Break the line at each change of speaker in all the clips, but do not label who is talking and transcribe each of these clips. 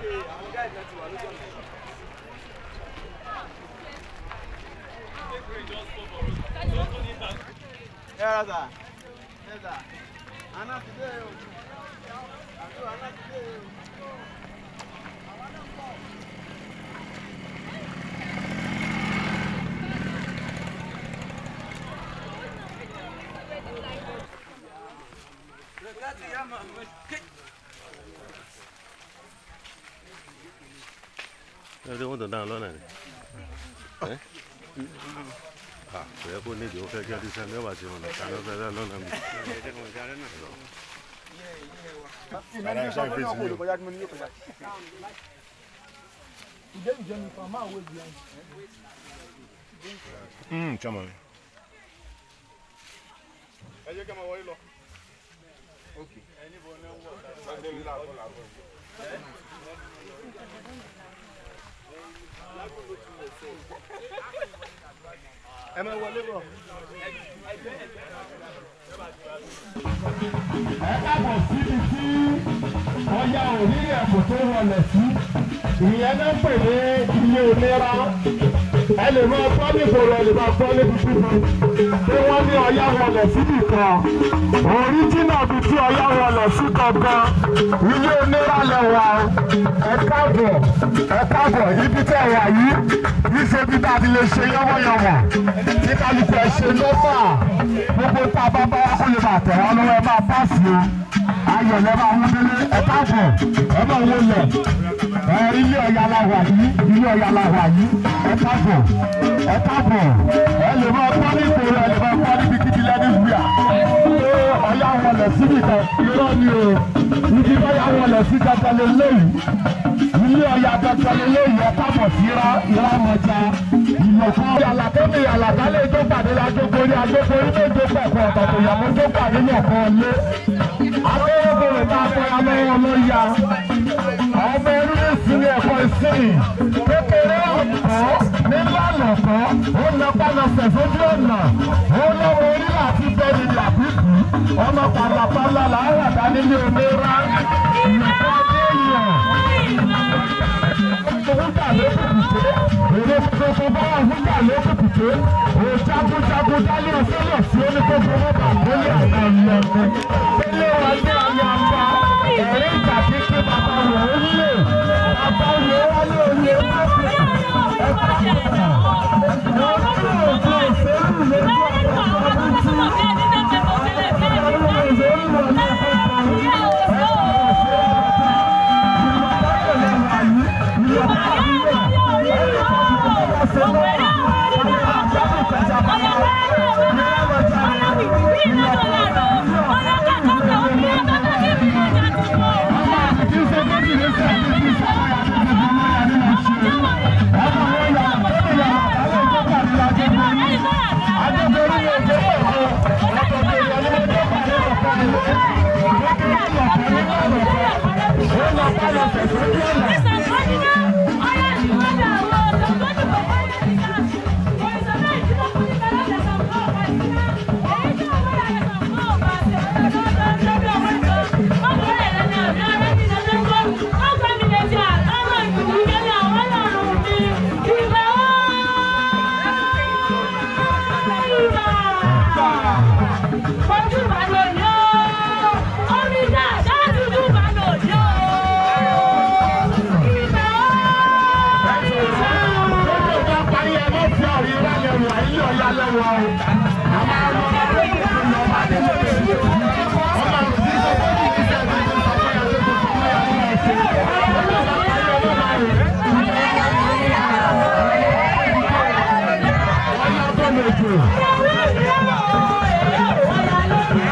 ẹ rà sà ẹ sà àná ti dé o àjọ àná ti dé o.
ẹ ṣe wọ́n tó dáhùn lọ́nà ni ẹ à kò yẹ kó nídìí ó fẹ́ kí ọdún sẹ́ni ọba ti wọn lọ ká lọ́fẹ́ dá lọ́nà mi.
Mm, chama.
ẹ jẹ́ kí ẹ máa wọlé lọ. ẹ máa wọlé bọ̀.
ẹ káàbọ̀ síbi tí ọya òrí ẹ̀kọ́ tó wọlé sí ìyẹn náà pè ní ilé onírà ẹ lè máa gbọ́ nígboro ẹ lè máa gbọ́ níbi kíbi pé wọ́n ní ọya wọlé síbì kan oríjìnà bí tí ọya wọlé sí gangan ilé onírà lẹ́wà ẹ káàbọ̀ ẹ káàbọ̀ ibi tẹ́ ẹ wà yìí kì í ṣe bí tá a ti lè ṣe yánwọ́yánwọ́ tí kálukú ẹ ṣe lọ́fà gbogbo tá a bá bá wá kó lè máa tẹ̀ wọ́n lọ́wọ́ ẹ máa pàṣẹ o ayọ̀ lẹ́ máa mú délé ẹ káàbọ̀ ẹ máa wó lẹ̀ ẹ ilé ọ̀yà la wà yìí ilé ọ̀yà la wà yìí ẹ káàbọ̀ ẹ káàbọ̀ ẹ lè máa gbọ́ ní ìgboro ẹ lè máa gbọ́ níbi kíkí lẹ́ni wíà pé ọ̀yà wọlé síbi kan irọ́ ni o ibi ọ̀yà wọlé sí dandan lé lẹ́yìn ilé ọ̀yà dandan lé lẹ́yìn ẹ káàbọ̀ sí ra ìrámọ̀já ìlọ̀kọ́ yàlàkẹ́mi yàlàkálẹ̀ tó pàdé lájókòrí ajókòrí méje pẹ̀kọ́ ọ̀tọ̀tọ̀ ìyàwó tó pàdé yọ̀kan lé akérèkèrè tá a fẹ́ amẹ́wọ̀n ló ya ọmọ ẹrú ní ìsinmi ẹ̀kọ́ ìsinmi kékeré ọ̀kọ́ nílànà kan ó na pálọ̀sẹ̀ sójú ọ̀nà ó lọ́wọ́ orí láti bẹ́ẹ̀ni làbíkú ọmọ pàlàpàlà làwọn àdá nílé onírà ìyàtọ̀ adéyàn fúnjà lókùtùté èrè tuntun bá wà fúnjà lókùtùté òjagunjagun dálé ọsẹlẹ sí oníkókó mọba àgbélé àwọn ìyẹn ilé wa ní ayé àgbà ẹ̀rí ìjà kíkí bàbá wò ó lè bàbá wò ó wálé oyè mọ́tò ẹ̀ka ìgbà wọ́n tí òjò òṣèlú lójú ọ̀pọ̀ ọdún tí ọdún òṣèlú wọn ní ọ̀pọ̀ Thank you.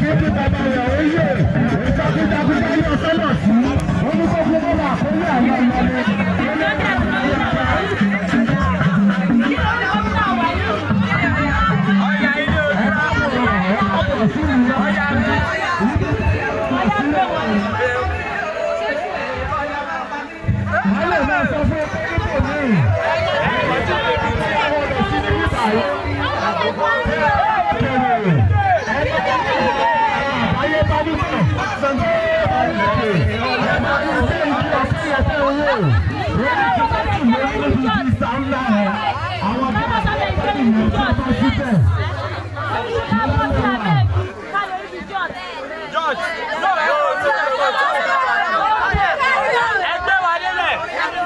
kí kí bàbá rẹ̀ ó yè ìjagunjagunjà yóò sọ́nà sí oníkókó bọ́lá àkóyè àwọn ọmọdé. Wọ́n lè máa sọ fún ẹgbẹ́ nípò míì. Àwọn ọ̀dọ́ sí ní bíbá yìí.
ẹgbẹ́ wa délẹ̀.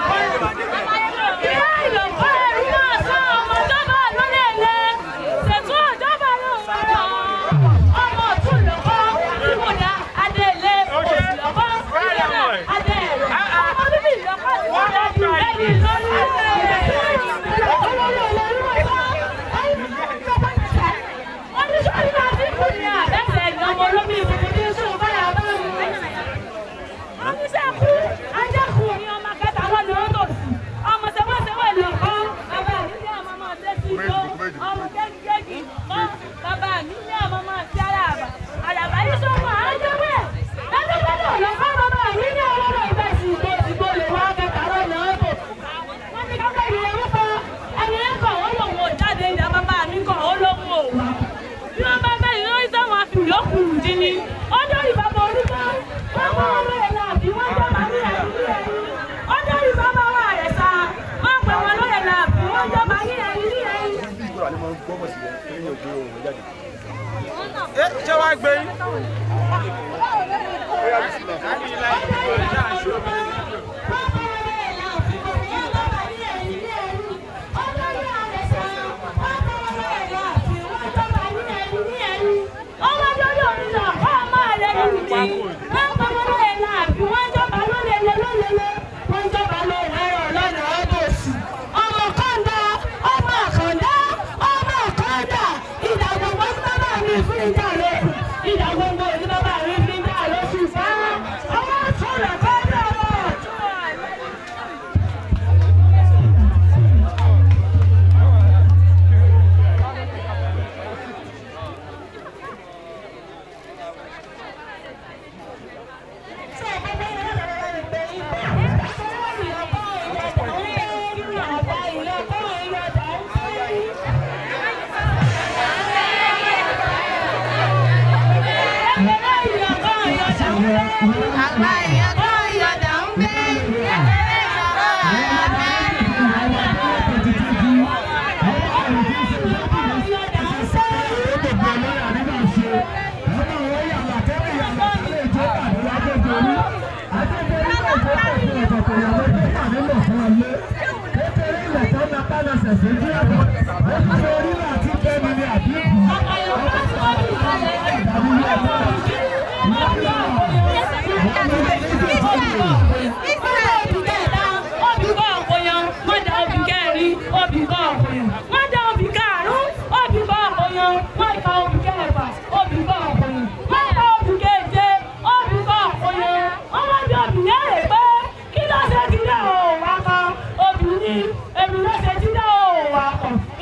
Oníṣẹ́kù, ajákù ni ọmọ kẹta lọ́nà ọ̀tọ̀ sí. Ọmọ sẹ́wọ́sẹ́wọ́ ìlú ọkọ, bàbá mi ní ọmọ máa tẹ́ sí igbó. Ọmọ kéjìkéjì kọ́, bàbá mi ní ọmọ máa ti àràbà. Àràbà yìí sọ fún àájọ́wé. Lọ́dọ́gbọ́dọ̀ lọ́kọ́ bàbá mi ní ọmọ náà ìgbà sí igbó ìgbó lè wá kẹta lọ́nà ọ̀tọ̀. Wọ́n ní kápẹ́ ìrìn orúkọ. Ẹni ń kọ̀ ó lòun ò jáde ìyá bàbá mi kọ̀ ó lóun ò wá. Bí wọ́n bá bẹ́ẹ̀ yóò sẹ́wọ̀n àfi ìyókù dín ní. Ó dórí bàbá orúkọ. Wọ́n mú ọmọ ẹ̀ náà bí wọ́n jọ́ màá ní ẹ̀rí ẹ̀rí. Ó dórí bàbá wa rẹ̀ sá. Wọ́n pè wọ́n lóye náà bí wọ́n jọ́ màá ní ẹ̀rí ẹ̀rí.
ẹ ṣé wàá gbé yín.
Ìdàgbogbo ìdí bàbá mi fi ń dà lóṣù sáà. Ọmọ àtúnlẹ̀ kọ́ ní ọmọ àtúnlẹ̀.
Àgbà èèyàn kan yọ̀dà ń gbé.
Èmi ló ṣe jíjẹ́ òun wà kàn.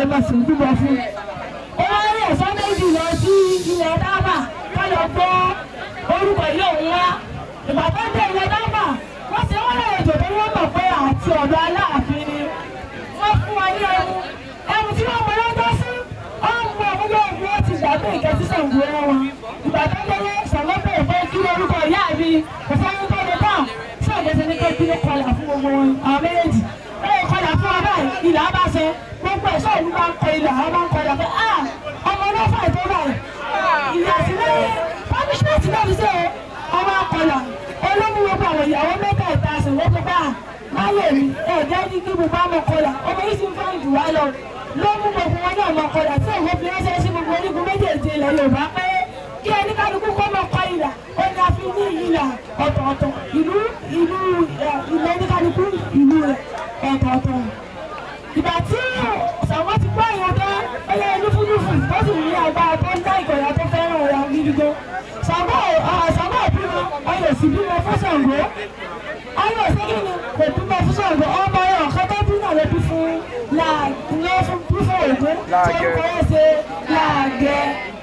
lè máa sìn túbọ̀ fún. ó wá rí ẹ̀sọ́ méjì lọ sí ilẹ̀ dábà ká lọ gbọ́ orúkọ ilé òun wá. ìgbà tó dé ilẹ̀ dábà wọ́n ṣe wọ́n lè jò tó wọ́n mọ̀ pé àti ọ̀dọ̀ aláàfin ni. wọ́n fún wa ní ẹmu ẹmu tí wọ́n mọ lọ́jọ́ sí ọmọ ọmọdé ògùn ó ti gbàgbé ìkẹtí sàǹgó ẹ wọn. ìgbà tó délé sàǹgó bẹ̀rẹ̀ fẹ́ kí orúkọ ìyá mi kò sáré tó lè dáhùn sí ọ̀gẹ́sẹ̀ ní kékeré ní kọlà fún gbogbo wọn àwọn méjèèjì. ó yẹ kọlà fún wa báyìí ilà bá ṣe gbogbo ẹ̀ṣọ́ ìlú máa ń kọ ilà àwọn máa ń kọlà pé ah ọmọ náà fà tó báyìí. ìyá sí lẹ́yìn punishment náà ti ṣe o ọmọ akọlà olómú gbogbo àwọn ìyàwó mẹ́ta ìta àṣẹwọ́ tó bá láyé mi ẹ̀ẹ́dẹ́ ní kí mo bá mọ kọlà ọmọ yìí sì ń fẹ́ jù wá lọ ló mú gbogbo wọn náà mọ kọlà tí òun fi ránṣẹ́ sí gbogbo onígun méjèèjì ilẹ̀ Yorùbá pé kí ẹni kálukú kọ́ mọ kọ ìlà ó ní a fi ní ìlà ọ̀tọ̀ọ̀tọ̀ ìlú ìlú ilẹ̀ oníkálukú ìlú rẹ̀ ọ̀tọ̀ọ̀tọ̀ ìgbà tí sàwọn ti gbọ́ ìyẹn tán ẹyẹ lúfúlúfù tó sì ní agbára tó ń dá ìkọ̀yà tó fẹ́ràn ọ̀rọ̀ gidi gan Ṣàngó Ṣàngó bímọ ọyọ sì bímọ fún Ṣàngó ọyọ sí kí ni kò bímọ fún Ṣàngó ọmọ ọyọ ọ̀kan tó bí náà ló bí fún ló fún bí fún Ògún tí ó kọ́ ẹ́ ṣe láàgẹ́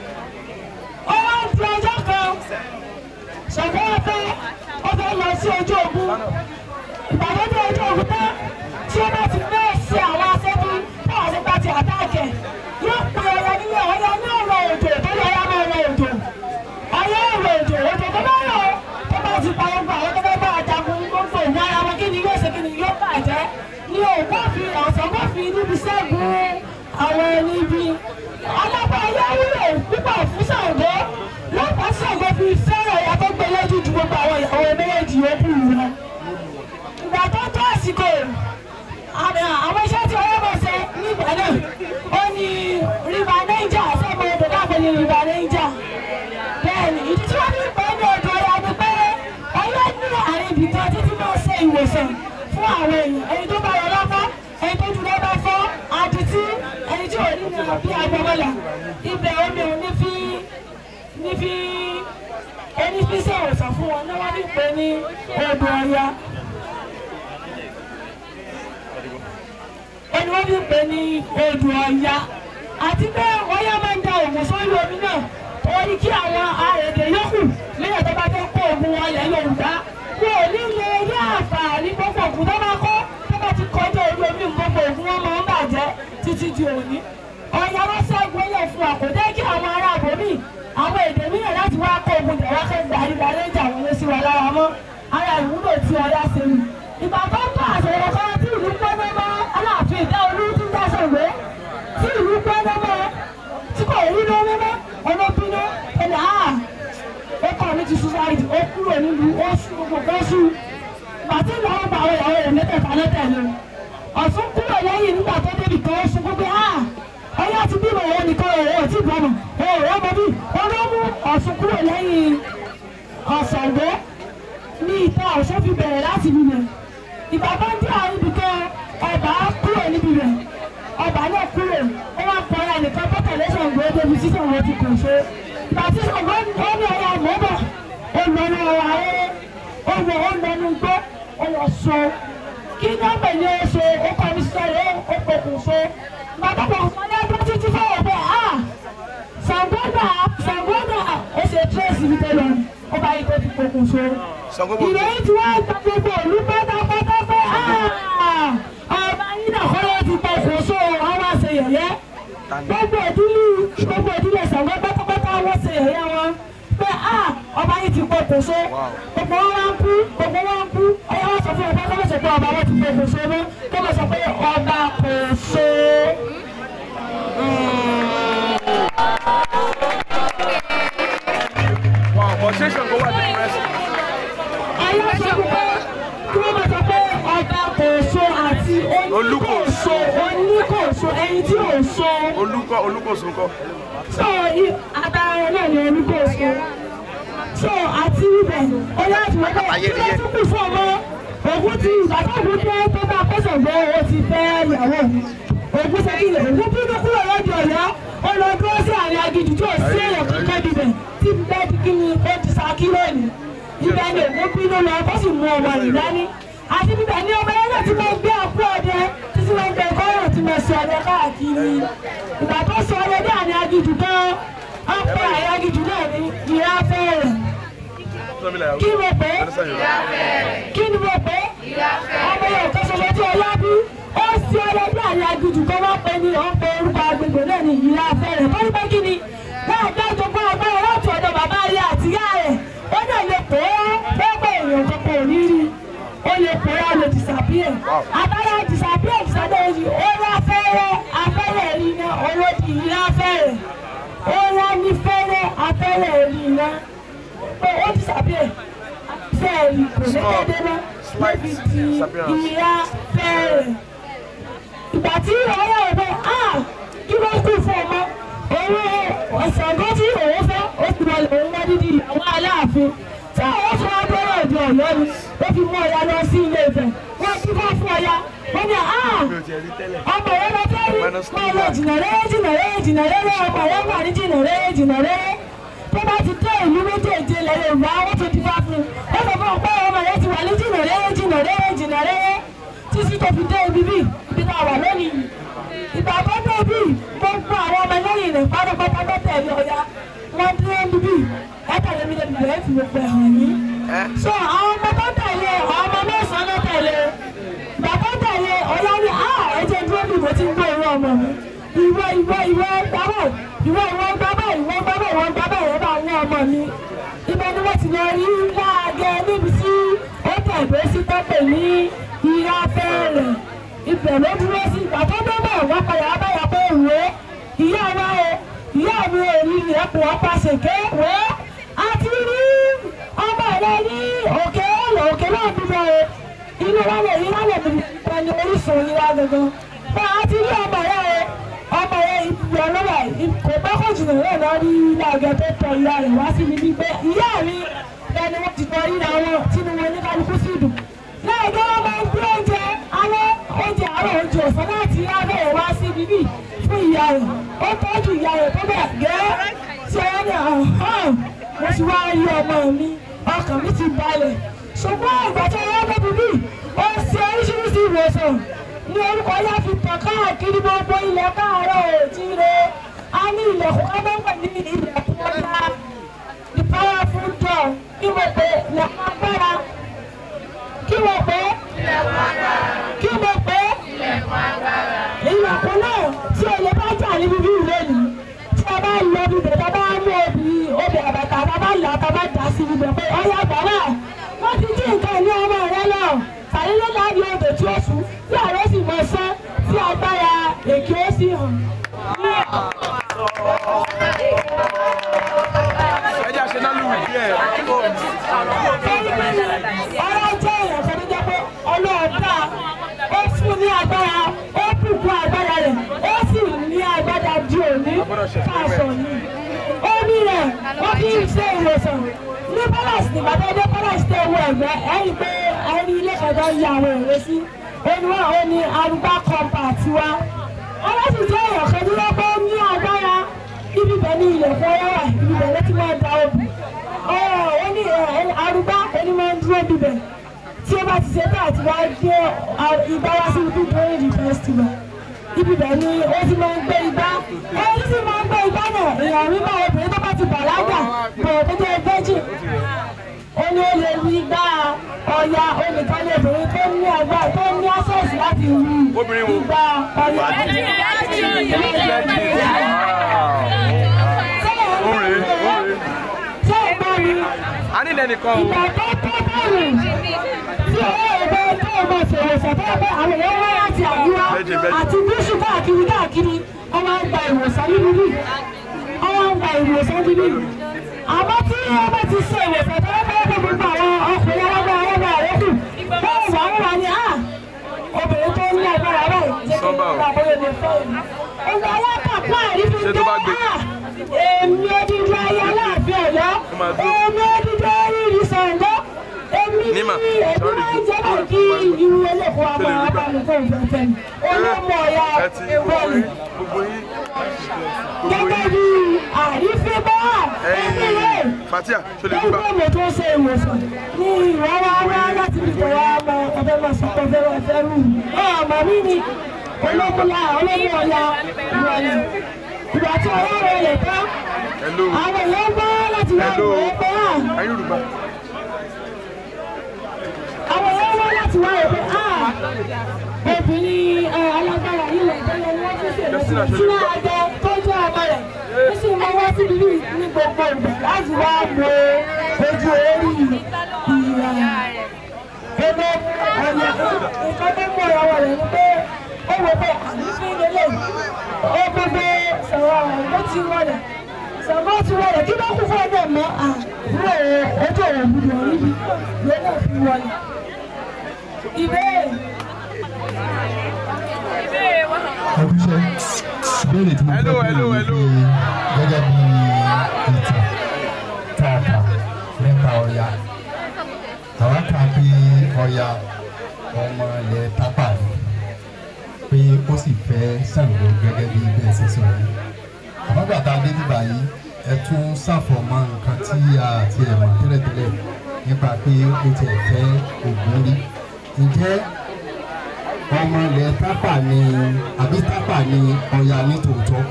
ó wá ń di ọjọ́ kan Ṣàngó ọfẹ́ ó fẹ́ lọ sí ojú ogun ìpàdé ní ojú ogun tán tí ó bá ti fẹ́ ṣe àwọn aṣẹ́bí táwọn ṣe bá ti àtàkẹ́ yóò pe ọyọ nílé ọyọ ní ọ̀rọ̀ òjò tó lọ yá máa rọ òjò ọyọ ọ̀rọ̀ òjò òjò tó bá rọ tó bá ti pa gbogbo àwọn tó bá bá àjàkùn gbogbo ìwọ ara wọn kí ni yóò ṣe kí ni yóò bàjẹ́ ní òkú fi ọ̀sán kó fi níbi ṣẹ́gun àwọn ẹni bí ọlọ́pàá ayé wúlò púpọ̀ fún Ṣàngó lọ́pàá Ṣàngó fi fẹ́ràn ìyá tó gbé lójú ju gbogbo àwọn ìyàwó méjèèjì yòókù lọ ìgbà tó tó àsìkò àwọn iṣẹ́ tí ọlọ́ bọ̀ ṣe nígbà náà ó ní rìbá Niger sọ́mọ odò láàbò ní rìbá Niger bẹ́ẹ̀ni ìdí tí wọ́n fi pè é ní odò ọ̀yà ni pé ọlọ́ ní àárín ibì kan títí máa ṣe ìwòsàn fún àwọn èèyàn ẹni tó bá yọ lọ́pọ̀ ẹni tó jù lọ́bà fọ́ adití ẹni tí ò ní ní bí agbọ́mọlà ibẹ̀ omi ò ní fi ní fi ẹni fi ṣe ìwòsàn fún wọn ní wọ́n fi pè é ní odò ọ̀yà. ẹni wọ́n fi pè ní odò ọ̀ya àti pé ọ̀ya máa ń da òògùn sórí omi náà torí kí àwọn àrèdè yòókù lẹ́yìn tó bá fẹ́ kó oògùn wọn lẹ̀ Yorùbá wọn ò ní lè rí àǹfààní gbogbo òògùn tó bá kọ́ tó bá ti kọjá orí omi gbogbo òògùn wọn máa ń bàjẹ́ títí di òní ọ̀ya wọn ṣẹ́gun ẹ̀yẹ fún wa kò jẹ́ kí àwọn ará àbòmí àwọn èdè mìíràn láti wá kó oògùn jẹ̀ wá kẹ́ gbàdúrà ìjà wọlé sí wa lára mọ́ ara ìwúlò tí ọ̀ya ṣe nù ìgbà tó ń bá àṣẹyẹ kan tí ìlú pọ́nmọ́ mọ́ aláàfin ìdá olú tí ń dáṣọ ìwé tí ìlú pọ́nmọ́ mọ́ tí kò rí lórí mọ́ ọlọ́bínú ẹnì á ó kọ́ mi ti suicide ó kúrò nílùú ó sùn gbogbo kan sùn bàtí ìlànà bá àwọn ìyàwó rẹ̀ mẹ́tẹ̀ẹ̀fà lẹ́tẹ̀lé ọ̀sùn kúrò lẹ́yìn nígbà tó débi kan ó sùn gbogbo á ọyá ti bímọ òun nìkan òun ò tí ì bọ́mọ òun ò mọ bí olómú ọ̀sùn kúrò lẹ́yìn ọ̀sàngó ní ìta ọ̀ṣọ́ fi bẹ̀rẹ̀ láti bíbẹ̀ ìgbà bá ń dé àwọn ibì kan ọba kúrò níbi rẹ̀ ọba náà kúrò ó wá pọ̀ ọ́ nìkan bọ́tàlẹ́ Ṣàngó débi tí Ṣàngó ti kò ṣe ìgbà tí Ṣàngó ó ní ọ̀yà mọ́bọ̀ ó lọ ní ọ̀rọ̀ ayé ó wọ ó lọ ní gbó ó lọ so kí ní ọ̀pẹ̀ ní oṣù ó kọ́ ní sọ̀rọ̀ ó pokùn so bàbá bọ̀ ọmọdé ẹgbẹ́ títí fọwọ́ pé ah Ṣàngó náà Ṣàngó náà ó ṣe tírèsì ibi tẹ́lẹ̀ ó bá yí tó ti pokùn so ìròyìn tí wọ́n gba gbogbo òlú pátápátá pé ọba yín náà kọ́lé ti pọ̀ kó so àwọn àṣẹ yẹ̀yẹ́ gbogbo ìdílé gbogbo ìdílé Ṣàngó pátápátá wọ́n ṣe yẹ̀yẹ́ wọn pé ọba yín ti pọ̀ kó so gbogbo wọn wá ń kú gbogbo wọn ń kú ọyá wọn sọ fún ọba kọ́ sọ pé ọba wọn ti pọ̀ kó so mọ́ kọ́ mọ̀ sọ pé ọba kò so.
Wow, but ṣé Ṣàngó wà ní pẹ́sì?
ayé sọ pé kí wọ́n máa sọ pé ọba kò so àti oníkòso oníkòso ẹni tí ò so
Olúkọ Olúkòsùn kọ́.
so i- àtàrà rẹ̀ náà ni oníkòso so àti ibẹ̀ ó láti wọ́n pé kí ló tún kù fún ọmọ ògùn ti ìgbàdàgbù dé tó bá pèsè gbọ́ owó ti fẹ́ ìyàwó mi ògùn ṣe kílẹ̀ ògùn bínú kúrò lọ́dọ̀ ọ̀yọ́ ó lọ dúró sí àárín agidi tí ò sí èèyàn kankan bíbẹ̀ tí bẹ́ẹ̀ di kí ni ó ti sa kí lónìí ibẹ̀ ni ògùn bínú lọ bó sì mú ọmọ rẹ̀ dání àti bíbẹ̀ ni ọmọ yẹn náà ti máa gbé àpò ọdẹ títí
tí wọ́n gbé kọ́rọ̀ tí mo sọ ọdẹ káàkiri ìgbà tó sọ ọdẹ náà ní agijù kan ọ̀pọ̀ àyà agijù náà ní ìyá fẹ́rẹ̀ kí mo pè é kí ni mo pè é ọmọ yẹn kan ṣoṣo tí ọlá bí ó sí ọdẹ bí àyà agijù kan wọ́n pe ní ọ̀pọ̀ orúkọ agbègbè náà ní ìyá fẹ́rẹ̀ tó ní pé kí ni wọ́n àgbà ìjọba ọgbọ́n láti ọ̀dọ̀ bàbá rẹ̀ àtìyá rẹ̀ ó dẹ̀ lè pè é pé èèyàn kankan ò ní rí ó lè pè é ó lè disappear àbára disappear disappear yìí ó rà fẹ́rẹ́ afẹ́rẹ́ rí iná olódì yìí afẹ́rẹ́ ó rà ní fẹ́rẹ́ afẹ́rẹ́ rí iná pé ó disappear fẹ́ẹ̀rì kò ní kéde mọ́ níbi tí ìyá fẹ́rẹ̀ ìgbà tí ọ̀rẹ́ ẹ̀ bẹ́ ah kí ló kù fún ọmọ owó ọ̀sàngán tí òun fẹ́ ó ti wọlé òun wá dídì ìyàwó aláàfin tí àwọn fún abẹ́rẹ́ ọ̀dọ̀ ọ̀yọ́ ni ó fi mú ọya lọ sí ilé Ifẹ̀ wọ́n ti fọ́ fún ọya wọ́n ní ah ọmọ yẹn lọ fẹ́ rí máa lọ jìnnà rẹ́ jìnnà rẹ́ jìnnà rẹ́ ọmọ yẹn wà ní jìnnà rẹ́ jìnnà rẹ́ tó bá ti dé ìlú méjèèjì ilẹ̀ Yorùbá wọ́n tó ti fá fún un ó sọ fún ọpẹ́ ọmọ yẹn ti wà ní jìnnà rẹ́ jìnnà rẹ́ jìnnà rẹ́ títí tó fi dé ibi bí ibi tá a wà lónìí ìgbà tó dé bí gbogbo àwọn ọmọ lẹ́yìn rẹ̀ pátápátá tó tẹ̀lé ọ̀ya wọ́n dúró níbí látàrí mi lẹ́nu rẹ̀ fi gbogbo ẹ̀ hàn yín. so àwọn ọmọ tó tẹ̀lé àwọn ọmọ mẹ́sàn-án ló tẹ̀lé bàbá tẹ̀lé ọ̀ya ni a ẹ̀jẹ̀ dúró bí mo ti ń gbọ́ irú ọmọ mi ìwọ ìwọ ìwọ gbábọ̀ ìwọ ìwọ gbábọ̀ ìwọ gbábọ̀ ìwọ gbábọ̀ ìwọ bá wọ́n ọmọ mi ibẹ̀ ni wọ́n ti lọ rí láàgẹ́ níbi tí ó tẹ̀gbé sí tọ́pẹ̀ ní ìyá fẹ́rẹ̀ ibẹ̀ ló dúró sí ìgbà tó débẹ̀ wọ́n padà abáyà pé ìwé ìyá wa o ìyá mi ò rí ẹ̀kọ́ ọ̀pá ṣèké wé a ti rí ọmọ rẹ ní òkè ọ̀lọ̀ òkè náà bíbẹ̀ o inú wa lè yí wá lè bí wọn ní orísun yí wá gangan bá a ti rí ọmọ rẹ o ọmọ rẹ ìbùdó ọlọ́wà kò bá kò jìnnà rẹ̀ lọ rí láàgẹ́ tó tọ ìyá rẹ̀ wá sí níbi pé ìyá mi lẹni wọ́n ti tọ́ ríra wọn tínú wọn ní kálukú sí ìdùn láàgẹ́ wọn máa ń gbé oúnjẹ alẹ́ oúnjẹ àárọ̀ oúnjẹ ọ̀sán láti abẹ́rẹ́ wá sí bíbí fún ìyá rẹ̀ ó tọ́jú ìyá rẹ̀ tó bẹ̀ gẹ́ ṣe é ní ọ̀hán mo ti wá rí ọmọ mi ọkàn mi ti balẹ̀ ṣùgbọ́n ìgbà tó yẹ kó bíbí ó ṣe oríṣiríṣi ìwòsàn ní orúkọ yá fi tàn káàkiri gbogbo ilẹ̀ káàárọ̀ òjíire a ní ilẹ̀kùn ọlọ́pàá ní ilẹ̀kùn ọ̀la the powerful door kí mo pè ilẹ̀kùn agbára kí mo pè kí mo pè ilẹ̀kùn náà tí olè bá jà níbi bí ìwé ni tí a bá lọ bíbẹ̀ tá a bá mú obì obì àbàtà tá a bá là tá a bá dà sí bíbẹ̀ pé ọ̀yà bàbá wọ́n ti jí nǹkan ní ọmọ rẹ lọ sàlélé láàbí odò tí ó sùn tí àrẹ sì mọ sán tí agbára èkì ó sì hàn.
ẹjẹ àṣẹ náà lùwì díẹ̀.
ọ̀rọ̀ jẹ́ èèyàn kan tó jẹ́ pé ọlọ́ọ̀dá ó fún ní agbára ó bùkún agbára rẹ̀ ó sì ní agbára di òní fàṣọ yìí. omi rẹ̀ wọ́n fi ń ṣe ìwòsàn ní palace nígbà tó dé palace tẹ owó ẹ̀gbẹ́ ẹ̀rí pé ẹni ilé kẹta ń ya àwọn èrè sí oníwà ó ní arúgbá kọ́ńpà tiwa. ọlọ́sìn jẹ́ èèyàn kan tó jẹ́ pé ó ní agbára ibi bẹ̀ ní ilẹ̀kùn ọwọ́ wà ibi bẹ̀ ló ti máa da obì ó ní arúgbá ẹni máa ń dúró bíbẹ̀ tí ó bá ti ṣe tán àti wá gbé ìgbà wá sí ibi tó ń rí festival ibi bẹ̀ ni ó ti máa ń gbé igbá ẹni tí máa ń gbé igbá náà èèyàn rí máa obìnrin tó bá ti bàlágà bọ̀rọ̀ tó jẹ́ virgin ó ní ó lè rí igbá ọya olùkọ́ ní obìnrin tó ní agbára tó ní access láti rí igbá ọya. Ṣé ìgbà mi?
a ní lẹ́nìkan o.
ìgbà tó tó bẹ̀rù tí owó ẹgbẹ́ tó o máa ṣòwò ṣẹ̀fẹ́ pé àwọn èèyàn wá láti àríwá àti gúúsù káàkiri káàkiri wọ́n máa ń gba ìwòsàn níbí bí wọ́n máa ń gba ìwòsàn níbí àmọ́ tí wọ́n bá ti ṣe ìwòsàn tó wọ́n fẹ́ gbogbo àwọn ọkùnrin alágbára alágbára rẹ̀ kù bẹ́ẹ̀ wà wọ́n wà ní à obìnrin tó ní agbára rẹ̀ jẹ́ kí wọ́n gbà bóyá lè fẹ́ yìí. ọgbà alákàpá àrífín
Ṣé tó bá gbé?
èmi odidi ayé aláàfin ọ̀yọ́
máa dúró.
èmi odidi oríire Ṣàngó èmi ní
Nímà,
èmi
sorry,
máa ń jẹ́
sorry,
kí
sorry.
irú eléko wa máa
Tẹ́lẹ̀
bá mi fún ìfẹ́fẹ́ mi olómọ ọ̀yà
ẹ ti gbogbo
bọ́ọ̀lù
yín gbogbo yín gbogbo
gẹ́gẹ́
yín
bí àrífín bá ẹ̀mí rẹ̀
ẹyin fatia ṣe lè gbígbà.
gbogbo mo tó ṣe ìwòsàn ní ìwà wa wá láti fi tẹ̀wá ọmọ ọ̀fẹ́ máa sọ pé ọ̀fẹ́ máa fẹ́ rù ọmọ mi ni olómúlá olómú ọ̀yà ìwọ̀lẹ̀ ìgbà tí ọwọ́ rẹ̀ lè tán àwọn èèyàn bá láti wá ìwé ẹgbẹ́ à àwọn èèyàn wá láti wá ìwé à obìnrin ẹ, alágbára yìí lè tẹ́lẹ̀ ní wọ́n fi ṣèlú sínú àjọ tó jẹ́ ọmọ rẹ̀ ó sì máa wá síbi yìí ní gbogbo ìgbà láti wá mọ ojú orí ìyá gbogbo ọ̀nà nǹkan tó mú ọ̀rọ̀ rẹ̀ ni pé ó wọ pé àlùfí lélẹ̀ ó gbogbo sọ̀rọ̀ rẹ̀ ló ti wọlé sọ̀rọ̀ ti wọlé kí ló kú fún ọdẹ mọ́ àbúrò ojú ọ̀rọ̀ gbùdọ̀ níbi ló náà fi wọlé. ìbéèrè
ọdúnṣe ìbéèrè tí mo fẹ́ béèrè ni pé gẹ́gẹ́ bí ìtàn tààtà nípa ọya àwọn kan pé ọya ọmọ ilẹ̀ tápà ni pé ó sì fẹ́ Ṣàngó gẹ́gẹ́ bí bẹ́ẹ̀ ṣe sọ yìí àmọ́ gbàtà dé nígbà yìí ẹ tún ṣàfọ̀mọ́ nǹkan tí a ti ẹ̀ mọ̀ tẹ́lẹ̀tẹ́lẹ̀ nípa pé ó tiẹ̀ fẹ́ Ògún rí ǹjẹ́ ọmọ ilẹ̀ tápà ni àbí tápà ni ọya ní tòótọ́.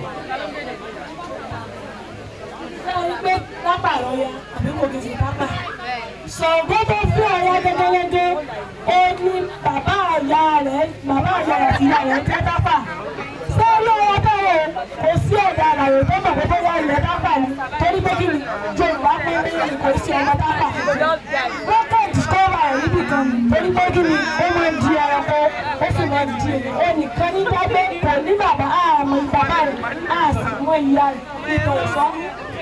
sẹ́wọ́n pé pápá lọ́yà àbí kò kì í ṣe pápá. Ṣàngó tó fún ọ̀yà gẹ́gẹ́gẹ́ ó ní bàbá àyà rẹ̀ bàbá àyà rẹ̀ àti ìyá rẹ̀ jẹ́ pápá. Ṣé olówó táwọn kò sí ọ̀dà àlàyé tó mọ̀ pé bóyá ilẹ̀ pápá ni torí pé kí ni Yorùbá pé ní kò sí ọmọ pápá. Wọ́n kàn discover ẹ̀ níbi kan torí pé kí ni ó máa ń di ẹranko ó sì máa ń di ènìyàn. Ẹnìkan ní dábẹ́ kò ní bàbá àmọ́ bàbá rẹ̀ àsì mọ ìyá rẹ̀ nítorí sọ́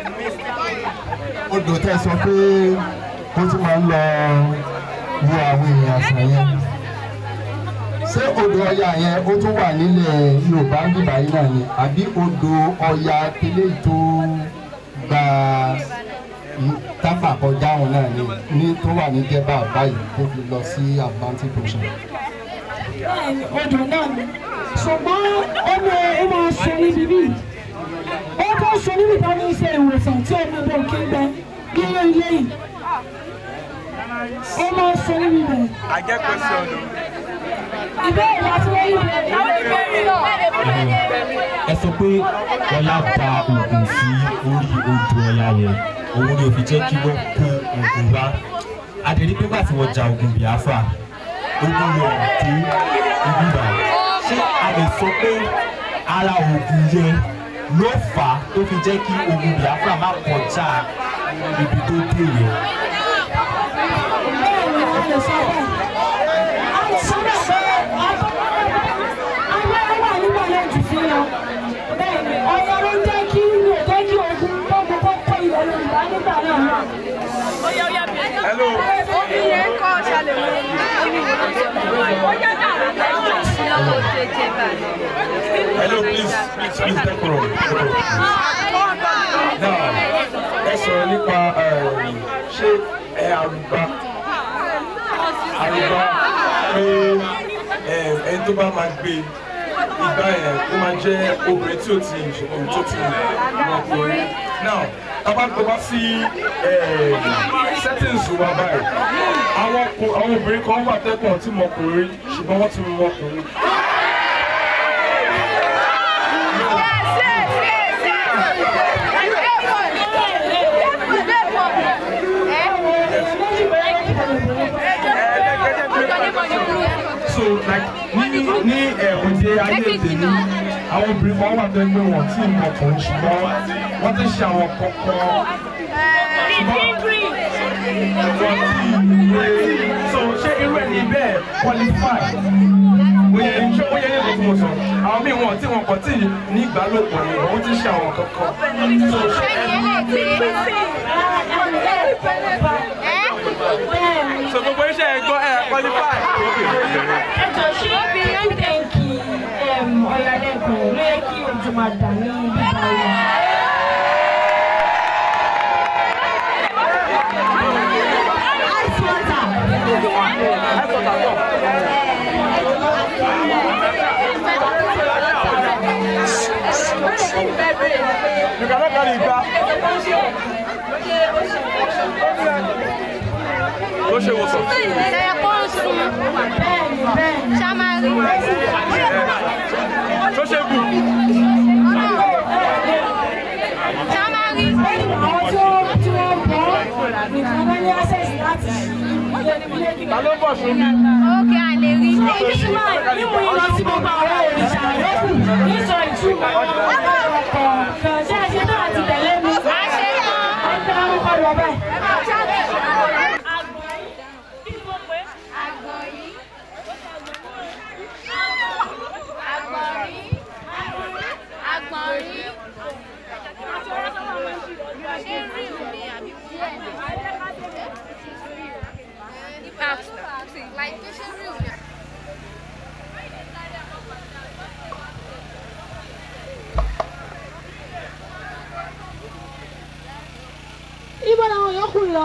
odò tẹ sọ pé ó tún máa ń lọ wo àwọn èèyàn àṣà yẹn ṣé odò ọya yẹn ó tún wà nílẹ̀ Yorùbá ń bíbá yìí náà ni àbí odò ọya tẹ́lẹ̀ tó gba tápà kọjá òun náà ni ní tó wà ní jẹba báyìí tó fi lọ sí Atlantic Ocean.
bẹ́ẹ̀ni odò náà ni ṣùgbọ́n ó mọ ó máa ṣe níbi bí ó tó ṣe níbi tó ní iṣẹ́ ìwòsàn tí omi bò kí ń bẹ nínú ilé yìí ó máa ṣe níbi bẹ̀.
àjẹ́ question o.
ìbéèrè láti wọ́n yìí bẹ̀rẹ̀.
ẹ sọ pé ọlá da oògùn sí orí odò ọya yẹn òun ni òfin jẹ́ kí wọ́n kó oògùn wá adẹ̀rí pé nígbà tí wọ́n ja ogun Biafra ogun yọ tó ogun bá ṣé a lè sọ pé ara oògùn yẹn ló fà á tó fi jẹ́ kí ogun Biafra má kọjá ibi tó dé yẹn.
bẹ́ẹ̀ni a lè sọ bẹ́ẹ̀ a lè sọ bẹ́ẹ̀ pé agbára wà nígbà náà jù sí lọ bẹ́ẹ̀ni ọ̀yà ló ń jẹ́ kí ló jẹ́ kí ogun tó gbogbo kọ́ ilẹ̀ Yorùbá nígbà náà.
hello.
Hello, please, please, please, take room. Now, ẹ sọ̀rọ̀ nípa um, ṣé ẹ àrùbá àrùbá pé um, ẹni tó bá máa gbé ìgbà yẹn ó máa jẹ́ obìnrin tí ó ti ṣòkòrò tó ti ọkùnrin. Now, tábà tó wá sí um, settings wa báyìí, àwọn ọkùn- àwọn obìnrin kan wà tẹ́kọ̀ọ́ tí mọkùnrin ṣùgbọ́n wọ́n ti mú ọkùnrin. so like ní ní ẹ̀wọ̀dé ayé tèmi àwọn obìnrin kan wà tó ń gbé wọn tí ì mọ̀ kàn ṣùgbọ́n wọ́n ti ṣe àwọn kọ̀ọ̀kan wọ́n ti gbé so ṣé irú ẹni bẹ́ẹ̀ qualify oye ṣé oye ní ìlú sọ àwọn míì wọn tí wọn kàn tí ní ìgbàlòpọ̀ ni wọ́n ti ṣe àwọn kọ̀ọ̀kan so ṣé
so gbogbo iṣẹ́ ẹ̀ gbọ́ ẹ̀ qualify.
ẹjọ ṣé obìnrin tẹ̀ǹkì ọ̀yàlẹ́kùn ló yẹ kí ojú máa dà ní bíbá wa. Ice water.
you cannot carry igba. ló ṣe wòsàn.
Bẹ́ẹ̀ni bẹ́ẹ̀ni.
Ṣá máa rí.
ta ló bọ̀ fún mi.
Ókè a lè rí.
Ibi tí máa nímú yín lọ sí gbogbo àwọn òrìṣà yòókù nísọ ìtumọ̀ kọ̀ọ̀kan. Ṣé ẹ ṣe náà ti tẹ̀lé mi?
A ṣe tán.
Ẹ ń tẹ́ orúkọ lọ bẹ́ẹ̀.
Kí ni mo pè é?
Àgbọ̀n yìí. Àgbọ̀n rí. Àgbọ̀n rí. Ṣé rí omi àbí wúwo? Like, ṣé rí omi?
Ibo làwọn yòókù lọ?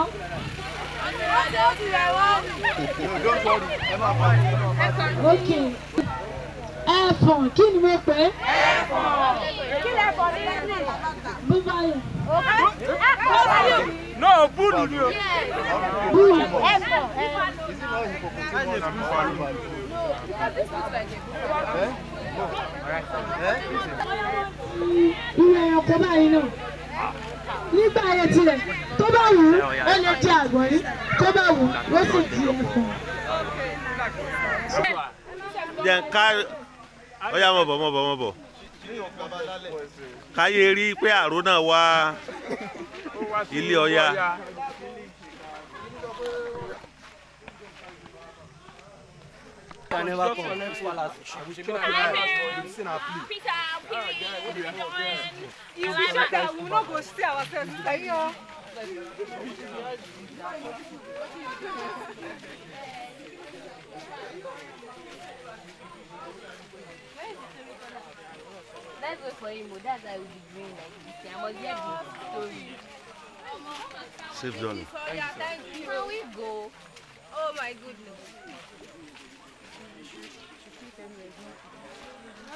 Ok. Ẹ̀fọ̀n kí ni mo pè é?
Kí lẹ bọ̀ ní English?
Búbáyọ̀.
no búùlù ni o.
Búù. Irú ẹranko báyìí náà. Nígbà ayé tirẹ̀, tó bá wù ú, ó lè di àgbọ̀nrín, tó bá wù ú, ó sì di ẹ̀fọ̀n.
jẹ́ ká ọ̀yà mọ̀ bọ̀ mọ̀ bọ̀ mọ̀ bọ̀ káyé rí pé àrò náà wá ilé ọya
Peter, you will not go see ourselves.
Let's wait for him. oh. That's why we'll be green like this. I must get the story.
safe journey.
Can we go? Oh my goodness.